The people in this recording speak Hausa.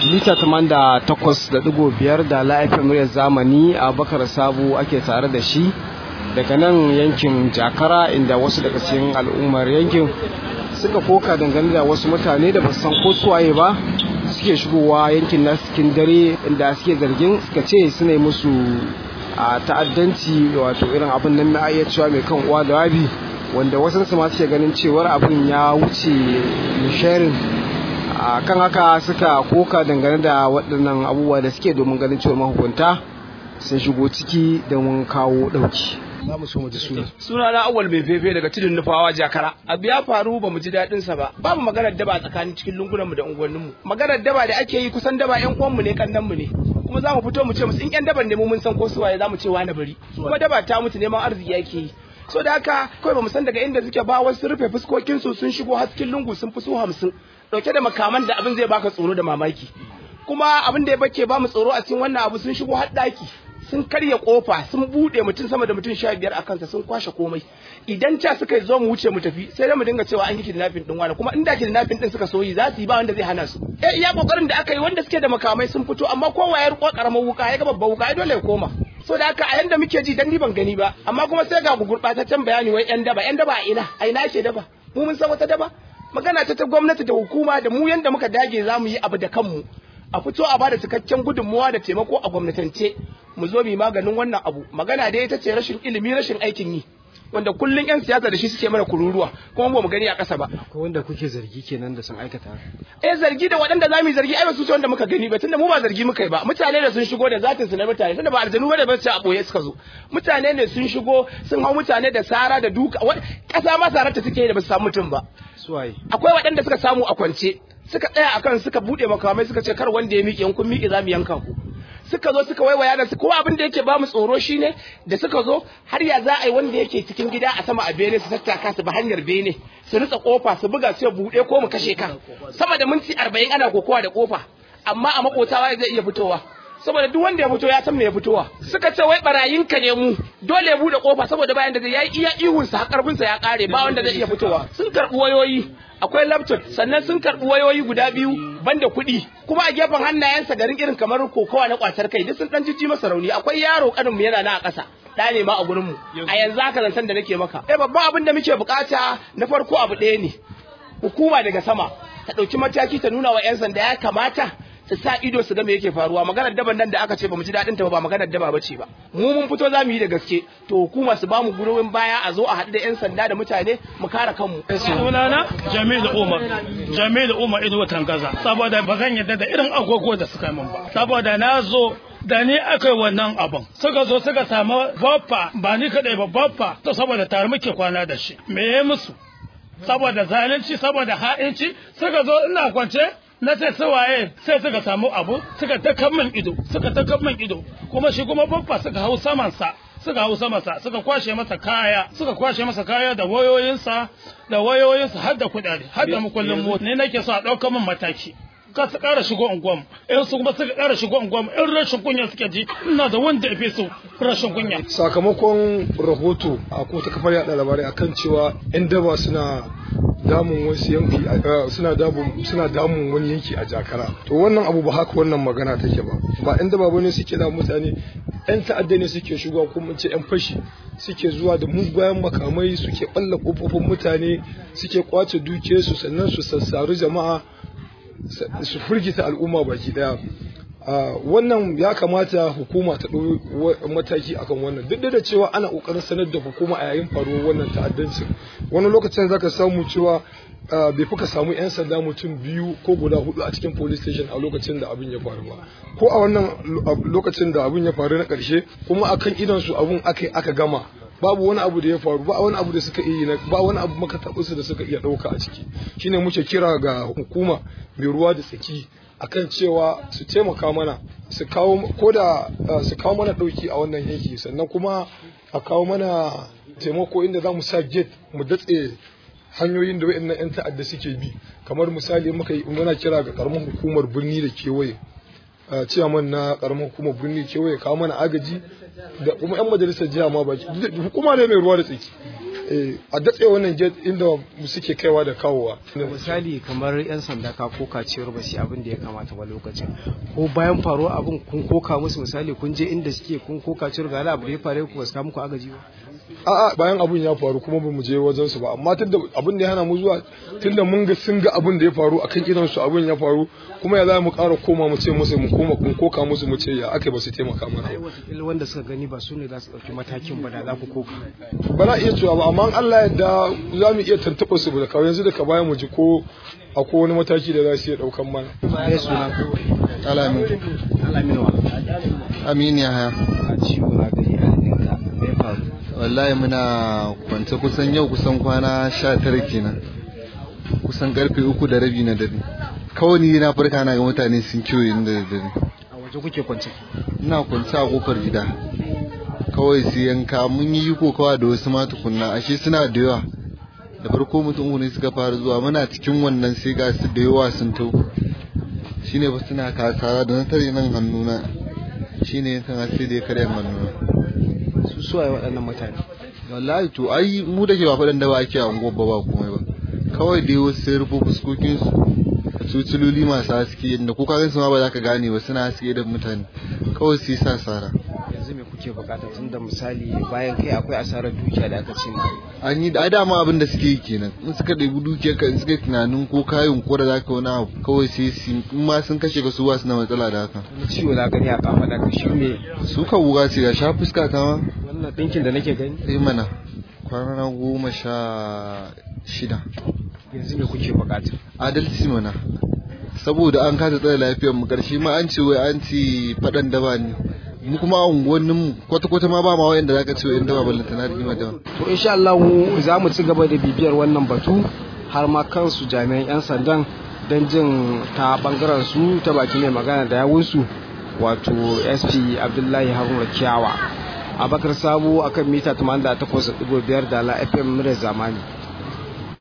mita takwas da digo biyar da la'afin muryar zamani a bakar sabu ake tare da shi daga nan yankin jakara inda wasu daga cikin al'ummar yankin suka koka dangane da wasu mutane da ba san ko suwaye ba suke shigowa yankin na cikin dare inda suke zargin suka ce suna musu a ta'addanci wato irin abin nan na iya cewa mai kan uwa da wabi wanda wasu su ma suke ganin cewar abin ya wuce sharing a kan haka suka koka dangane da waɗannan abubuwa da suke domin ganin cewar mahukunta sun shigo ciki domin kawo ɗauki za mu so mu ji suna suna na awal mai fefe daga tudun nufawa jakara abu ya faru ba mu ji daɗin sa ba babu maganar daba tsakanin cikin lungunan mu da unguwannin mu maganar daba da ake yi kusan daba yan uwan mu ne kannan mu ne kuma za mu fito mu ce musu in yan daban ne mu mun san ko su waye za mu ce wani bari kuma daba ta mutu neman arziki yake yi so da haka kawai ba mu san daga inda suke ba wasu rufe fuskokin su sun shigo haskin lungu sun fi su hamsin dauke da makaman da abin zai baka tsoro da mamaki kuma abin da ya bace ba mu tsoro a cikin wannan abu sun shigo har daki sun karya kofa sun bude mutum sama da mutum sha biyar a kansa sun kwashe komai idan ca suka zo mu wuce mu tafi sai dai mu dinga cewa an yi kidnapping din wani kuma inda kidnapping din suka soyi za su yi ba wanda zai hana su eh iya kokarin da aka yi wanda suke da makamai sun fito amma kowa ya riko karamar wuka ya ga babban wuka ya dole ya koma so da haka a yanda muke ji dan ni ban gani ba amma kuma sai ga gurbataccen bayani wai yan daba yan daba a ina a ina ce daba mu mun san wata daba magana ta ta gwamnati da hukuma da mu yanda muka dage za mu yi abu da kanmu a fito a bada cikakken gudunmuwa da taimako a gwamnatance mu zo mu maganin wannan abu magana dai ita ce rashin ilimi rashin aikin yi wanda kullun yan siyasa da shi suke mana kururuwa kuma ba mu gani a ƙasa ba ko wanda kuke zargi kenan da sun aikata eh zargi da waɗanda za mu yi zargi ai ba su ce wanda muka gani ba tunda mu ba zargi muka yi ba mutane da sun shigo da zatin su na mutane tunda ba aljanu bane ba ce a boye suka zo mutane ne sun shigo sun hau mutane da sara da duka ƙasa ma sarar ta suke da ba su samu mutum ba suwaye akwai waɗanda suka samu a kwance suka tsaya akan suka bude makamai suka ce kar wanda ya miƙe in kun miƙe za mu yanka ku suka zo suka waiwaya da su kowa abin da yake ba mu tsoro shine da suka zo har ya za a yi wanda yake cikin gida a sama a bene su tattaka su ba hanyar bene su ritsa kofa su buga su ya buɗe ko mu kashe ka sama da minti arba'in ana kokowa da kofa amma a makotawa zai iya fitowa saboda duk wanda ya fito ya san me ya fitowa suka ce wai barayin ka ne mu dole ya bude kofa saboda bayan da zai yayi iya ihun sa karfin sa ya kare ba wanda zai iya fitowa sun karbi wayoyi akwai laptop sannan sun karbi wayoyi guda biyu banda kuɗi kuma a gefen hannayensa garin irin kamar kokowa na kwatar kai duk sun dan jijji masa rauni akwai yaro kanin mu yana na a ƙasa da ne ma a gurin mu a yanzu haka zantan da nake maka eh babban abin da muke bukata na farko abu ɗaya ne hukuma daga sama ta ɗauki mataki ta nuna wa 'yan sanda ya kamata su sa ido su ga me yake faruwa maganar daban nan da aka ce bamu ji dadin ta ba maganar daba bace ba mu mun fito za mu yi da gaske to hukuma su bamu gurbin baya a zo a haɗu da yan sanda da mutane mu kare kanmu sunana Jamilu Umar Jamilu Umar Ido Tangaza saboda ba zan yadda da irin agogo da suka min ba saboda na zo da ni aka yi wannan abin suka zo suka samu baffa ba ni kadai ba baffa to saboda tare muke kwana da shi me ya musu saboda zalunci saboda ha'inci suka zo ina kwance na ce su waye sai suka samu abu suka ta min ido suka ta min ido kuma shi kuma babba suka hau samansa suka hau samansa suka kwashe masa kaya suka kwashe masa kaya da wayoyinsa da wayoyinsa har da kuɗaɗe har da mukullin mota ne nake so a ɗauka min mataki ka su ƙara shigo unguwam in su kuma suka ƙara shigo unguwam in rashin kunya suke ji ina da wanda ya fi su rashin kunya sakamakon rahoto a kotu kafar yaɗa labarai akan cewa 'yan daba suna damun wasu yanki suna damun suna damun wani yanki a jakara to wannan abu ba haka wannan magana take ba ba yan daba bane suke da mutane yan ta'adda ne suke shigowa ko mun ce yan fashi suke zuwa da mugayen makamai suke balla kofofin mutane suke kwace dukiyarsu sannan su sassaru jama'a su firgita al'umma baki daya wannan ya kamata hukuma ta ɗau mataki akan wannan duk da cewa ana ƙoƙarin sanar da hukuma a yayin faruwar wannan ta'addancin wani lokacin zaka samu cewa bai fi ka samu 'yan sanda mutum biyu ko guda hudu a cikin police station a lokacin da abin ya faru ba ko a wannan lokacin da abin ya faru na ƙarshe kuma akan idan su abun aka aka gama babu wani abu da ya faru ba wani abu da suka iya ba wani abu maka su da suka iya ɗauka a ciki shine muke kira ga hukuma mai ruwa da tsaki akan cewa su taimaka mana su kawo ko da su kawo mana dauki a wannan yanki sannan kuma a kawo mana taimako inda za mu sa gate mu datse hanyoyin da wayannan yan ta'adda suke bi kamar misali muka yi muna kira ga karamar hukumar birni da kewaye ciyaman na karamar hukumar birni kewaye kawo mana agaji da kuma yan majalisar jiha ma baki hukuma ne mai ruwa da tsaki eh a datse wannan gate inda suke kaiwa da kawowa misali kamar yan sanda ka koka cewar ba su abin da ya kamata ba lokacin ko bayan faruwa abin kun koka musu misali kun je inda suke kun koka cewar ga abu da ya faru ku ba su muku agaji ba a'a bayan abun ya faru kuma bamu je wajen su ba amma tunda abun da ya hana mu zuwa tunda mun ga sun ga abun da ya faru akan idan su abun ya faru kuma ya za mu ƙara koma mu ce musu mu koma kun koka musu mu ce ya aka ba su taimaka mana ai wataƙila wanda suka gani ba su ne za su ɗauki matakin ba da za ku koka ba na iya cewa ba amma Allah yadda za mu iya tantaɓa su da kawai yanzu daga baya mu ji ko akwai wani mataki da za su iya ɗaukan mana. Ya suna Alamin. Alamin wa. Amin ya haya. A ciwo na gari a hannunka. Me ya faru? Wallahi muna kwance kusan yau kusan kwana sha tara kenan. Kusan karfe uku da rabi na dare. Kawai ni na farka na ga mutane sun kewaye ni da dare. A waje kuke kwance? Ina kwance a kofar gida. Kawai sai yanka mun yi ko kawai da wasu ma tukunna ashe suna da yawa. da farko mutum ne suka fara zuwa muna cikin wannan sai ga su da yawa sun tau shine ba suna kasara da na tare nan hannuna shine yankan sai da ya karya hannuna su suwaye waɗannan mutane wallahi to ai mu da ke ba faɗin da ba ake a unguwar ba ba komai ba kawai dai wasu sai rufo fuskokin su tutuloli masu haske da ko kagan su ma ba za ka gane ba suna haske da mutane kawai sai sa sara yanzu me kuke bukata tun da misali bayan kai akwai asarar dukiya da aka ce ma an yi da dama abin da suke yi kenan in suka ɗebi dukiyar ka in suka tunanin ko kayan ko da zaka wani abu kawai sai su in ma sun kashe ka su ba su da matsala da haka wani ciwo na gani a kafa da shi me su ka wuga ce ga sha fuska ta ma wannan ɗinkin da nake gani sai mana kwana goma sha shida yanzu me kuke bukata adalci mana saboda an kasa tsare lafiyar mu karshe ma an ce wai an ci faɗan daba ne mu kuma a unguwannin mu kwata kwata ma ba ma wayanda zaka ce in daba ballanta na rigima daba to insha Allah za mu ci gaba da bibiyar wannan batu har ma kansu jami'an yan sandan don jin ta bangaren su ta baki mai magana da yawunsu wato sp abdullahi haruna kiyawa abakar sabo akan mita 88.5 da la fm mura zamani